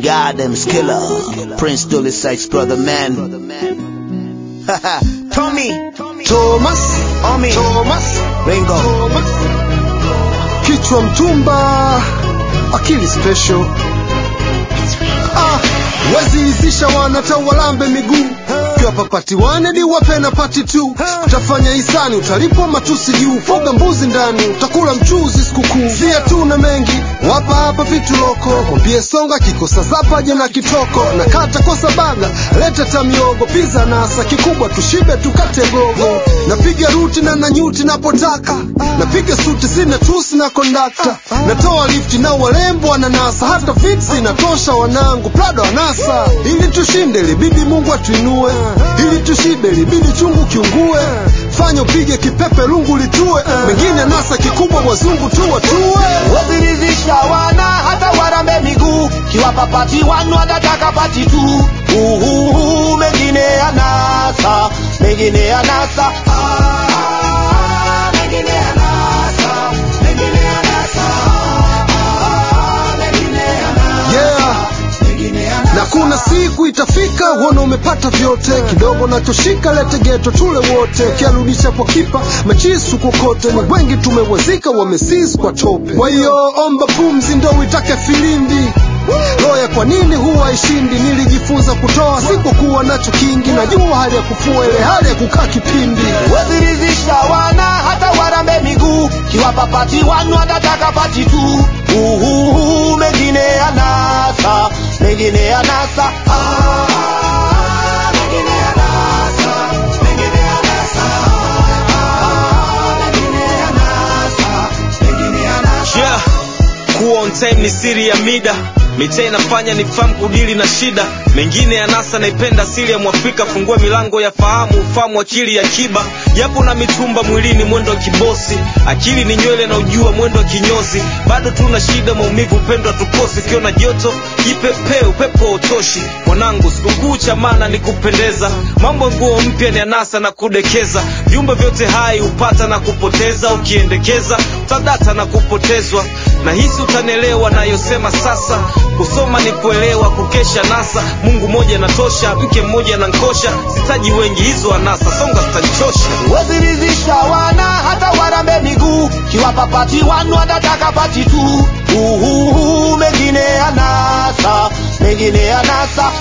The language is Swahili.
Gardens Killer, Prince Dolly Sykes brother man. Tommy, Thomas, Omi, Thomas, Ringo. Thomas. Kichwa mtumba, akili special. Ah, wezi isisha wanata walambe miguu kiwa papati wane di wape na pati tu utafanya hisani utalipwa matusi juu foga mbuzi ndani utakula mchuzi sikukuu sia tu na mengi wapa hapa vitu loko mwambie songa kikosa zapaje na kitoko na kata kosa baga leta tamiogo piza nasa kikubwa tushibe tukate gogo napiga ruti na nanyuti napotaka napiga suti sina tusi na kondakta natoa lifti na walembo wananasa hata fitsi natosha wanangu prado anasa ili tushinde libidi mungu atuinue ili tushibe libidi chungu kiungue fanya upige kipepe lungu litue mengine nasa kikubwa wazungu tu watue Wazirizisha wana hata warambe miguu kiwapa pati wanu watataka pati tu uhuhu mengine ya nasa mengine ya nasa Ah, mengine ya nasa, mengine ya nasa. Ah, mengine ya nasa, yeah mengine ya nasa. na kuna siku itafika uona umepata vyote kidogo nachoshika lete geto tule wote ukiarudisha kwa kipa machisu kokote ni wengi tumewazika wamesis kwa tope kwa hiyo omba pumzi ndo uitake filimbi loya kwa nini huwa haishindi nilijifunza kutoa sikukuwa nacho kingi najua hali ya kufua ile hali ya kukaa kipindi wazirizisha wana hata warambe miguu kiwapa pati wanu watataka pati tu uhuhu mengine ya nasa mengine ya nasa Ah, mengine ya nasa, mengine ya nasa. Ah, mengine ya nasa, mengine ya nasa. yeah. kuwa on time ni siri ya mida mitaa inafanya nifahamu kudili na shida mengine ya nasa naipenda asili ya mwafrika fungua milango ya fahamu ufahamu akili ya kiba japo na mitumba mwilini mwendo wa kibosi akili ni nywele na ujua mwendo wa kinyozi bado tuna shida maumivu upendo hatukosi ukiwa na joto jipepee upepo wa utoshi mwanangu sikukuu cha maana ni kupendeza mambo nguo mpya ni anasa na kudekeza viumbe vyote hai hupata na kupoteza ukiendekeza utadata na kupotezwa na hisi utanielewa nayosema sasa kusoma ni kuelewa kukesha nasa mungu moja natosha mke mmoja na nkosha sitaji wengi hizo anasa songa zitanichosha wazirizisha wana hata warambe miguu kiwapa pati wanu watataka pati tu uhuhu mengine ya nasa mengine ya nasa